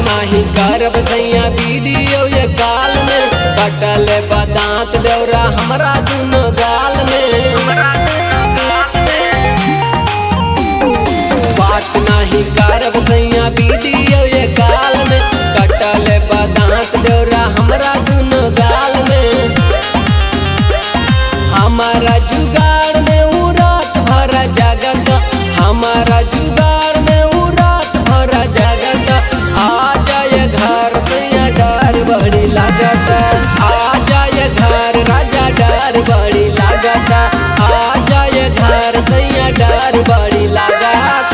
नाही करब दैया वीडियो ये काल में कटल बदांत देवरा हमरा दुनो गाल में बात नाही करब दैया वीडियो ये काल में कटल बदांत देवरा हमरा दुनो गाल में हमारा जुगाड़ में उ रात भर जगत हमारा जुगाड़ में उ रात भर जगत आ जाए घर भैया डर बड़ी लागत आ जाए घर राजा डर बड़ी लागत आ जाए घर भैया डर बड़ी लागत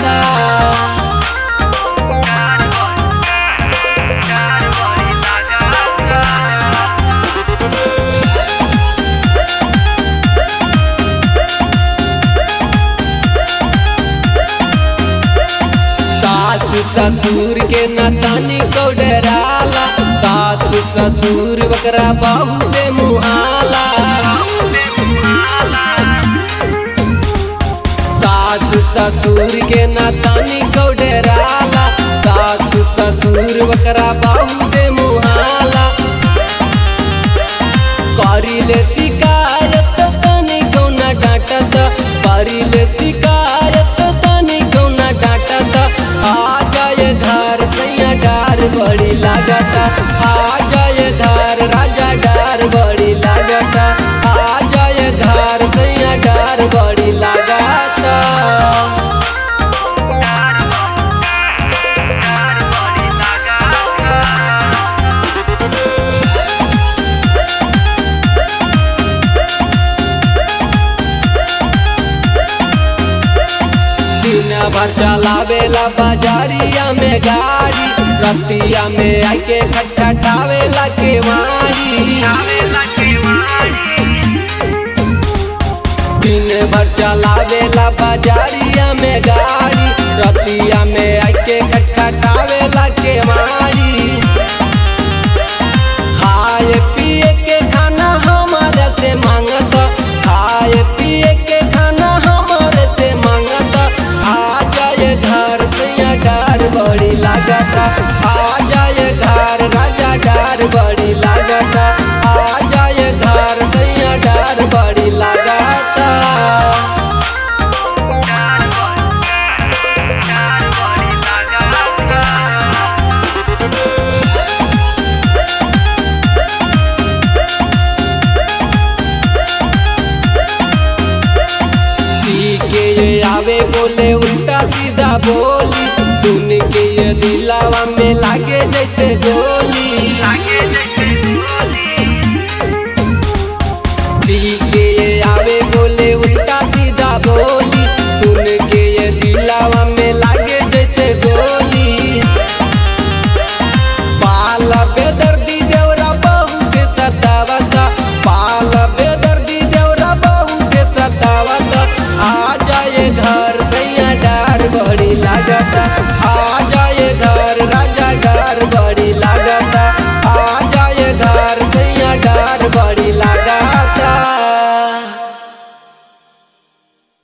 सासु ससुर के नतानी को डराला सासु ससुर बकरा बाबू से मुहाला सासु ससुर के नतानी को डराला सासु ससुर बकरा बाबू से मुहाला करिले शिकायत तनी कौना डांटत करिले शिकायत तनी कौना डांटत आ जाए घर सैया डार बड़ी लागत आ जाए घर राजा डार बड़ी लागत आ जाए घर सैया डार बड़ी लागत दिन भर चलावेला बाजारिया में गाड़ी रतिया में आके खटखटावेला केवाड़ी दिन भर चलावेला बाजारिया में गाड़ी रतिया में आके खटखटावेला केवाड़ी खाए पिए के खाना हमारे से मांगत खाए पिए के खाना हमारे से मांगत आ जाए घर सैया डार बड़ी लागत आ जाए घर राजा डार बड़ी लागत आ जाए घर सैया डार बड़ी लागत पी के ये आवे बोले उल्टा सीधा बोली सुन के ये दिलावा में लागे जैसे गोली